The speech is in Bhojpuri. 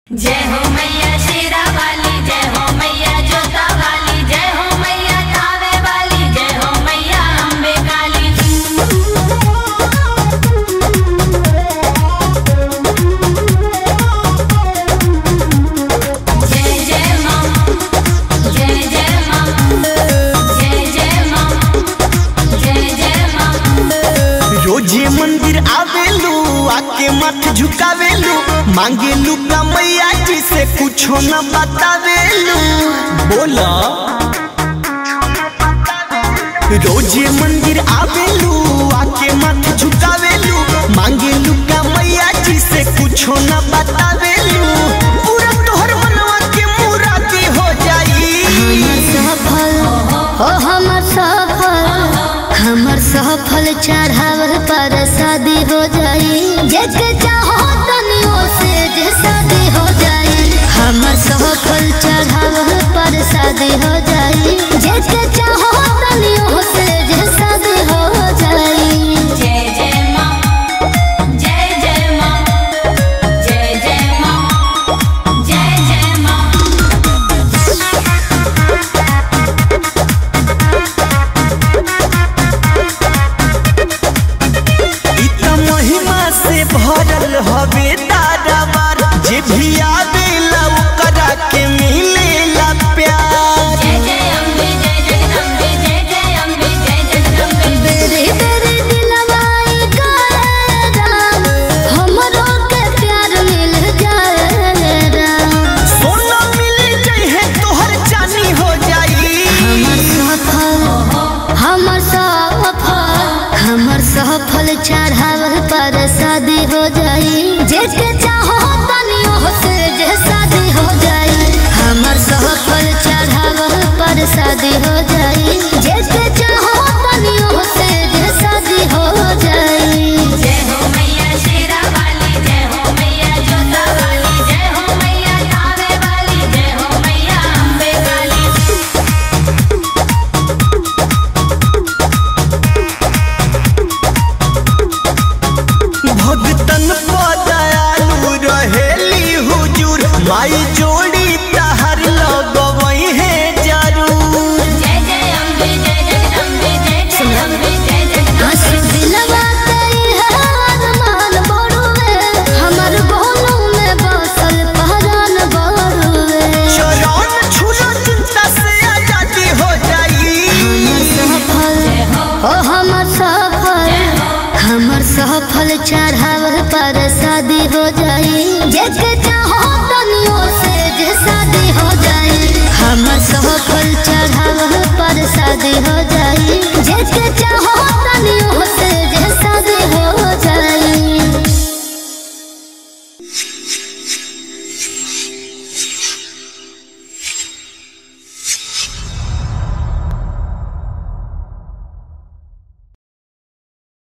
जय हो मैया शेरा वाली जय हो मैया जोता वाली जय हो मैया थावे वाली जय हो मैया अम्बे काली जय जय माँ जय जय माँ जय जय माँ जय जय माँ रोजे मंदिर आवेलू आके मत झुकावेलू मांगेलू का मैया जी से कुछो न बतावेलू बोला रोजे मंदिर आवेलू आके मत झुकावेलू मांगेलू का मैया जी से कुछो न बतावेलू पूरा तोहर मनवा के मुरादी हो जाई सफल हो हमर सफल हमर सफल चढ़ावल पर शादी हो जाई जेके चाहो तनियो से जे शादी हो जाई हमर सफल चढ़ावल पर शादी हो जाई जेके चाहो तनियो से जे शादी हो जाई जय जय माँ जय जय माँ जय जय माँ जय जय माँ इ त महिमा से भरल हवे तारावार जे भी आवेला ओकरा के मिलेला प्यार जय जय अम्बे जय जगदम्बे जय जय अम्बे जय जगदम्बे बेरे बेरे दिलवाई गाए राम हमरो के प्यार मिल जाए राम सोना मिल जइहे तोहर जानी हो जाई हमर सफल हमर सफल हमर सफल चढ़ावल पर शादी हो जाई जेके चाहो तनियो से जे शादी हो जाई हमर सफल चढ़ावल पर शादी हो जाई जेके चाहो तनियो से जे शादी हो जाई जय हो मैया शेरा वाली जय हो मैया जोता वाली जय हो मैया थावे वाली जय हो मैया अम्बे काली भगतन पदयालु रहेली हुजूर माई जोड़ी तहर लगवई है जरूर जय जय अम्बे जय जगदम्बे जय जय अम्बे जय जगदम्बे आंसू दिलवा कई है अरमान बड़ुए हमर गोलू में बसल पहरान बड़ुए चरण छुलो चिंता से आजादी हो जाई सफल हो हमर सफल हमर सफल चढ़ावल पर शादी हो जाई जेके चाहो तनियो से जे शादी हो जाई हमर सफल चढ़ावल पर शादी हो जाई जेके चाहो